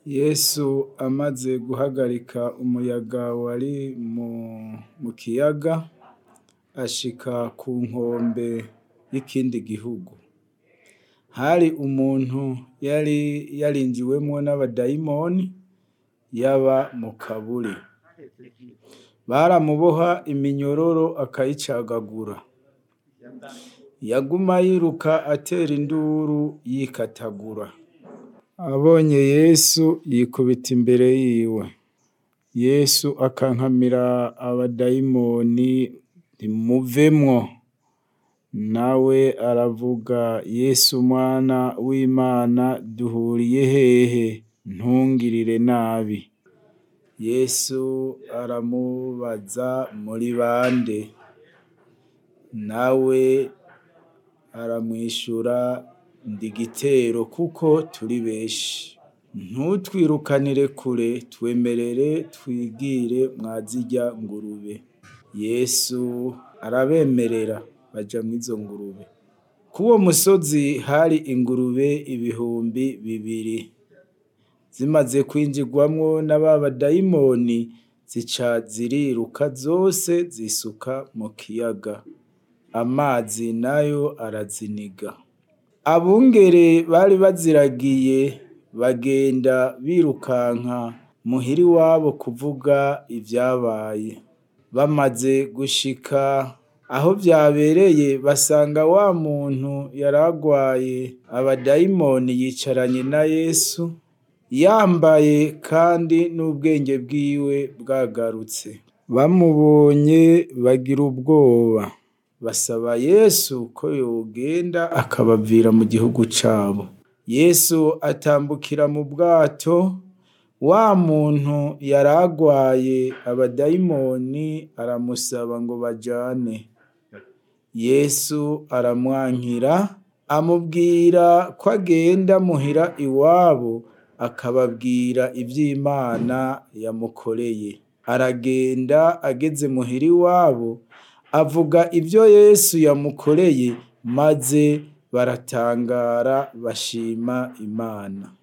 Yesu amaze guhagarika umuyaga wari mu kiyaga ashika ku nkombe y'ikindi gihugu, hari umuntu yari yarinjiwemwo n'abadayimoni yaba mu kaburi, baramuboha iminyororo akayicagagura, yaguma yiruka atera induru yikatagura, abonye Yesu yikubita imbere yiwe, Yesu akankamira abadayimoni nti muvemwo, nawe aravuga Yesu mwana w'Imana duhuriye hehe ntungirire nabi, Yesu aramubaza muri bande, nawe aramwishura ndi Gitero kuko turi benshi, ntutwirukanire kure twemerere twigire mwa zirya ngurube, Yesu arabemerera baja mwizo ngurube, kuwo musozi hari ingurube ibihumbi bibiri, zimaze kwinjirwamwo na ba badayimoni zica ziriruka zose zisuka mu kiyaga, amazi nayo araziniga, abungere bari baziragiye bagenda birukanka muhira iwabo kuvuga ivyabaye, bamaze gushika aho vyabereye basanga wa muntu yari agwaye abadayimoni yicaranye na Yesu, yambaye kandi n'ubwenge bwiwe bwagarutse, bamubonye bagira ubwoba, basaba Yesu ko yogenda akabavira mu gihugu cabo, Yesu atambukira mu bwato, wa muntu yari agwaye abadayimoni aramusaba ngo bajane, Yesu aramwankira amubwira ko agenda muhira iwabo akababwira ivy'Imana yamukoreye, aragenda ageze muhira iwabo avuga ivyo Yesu yamukoreye maze baratangara bashima Imana.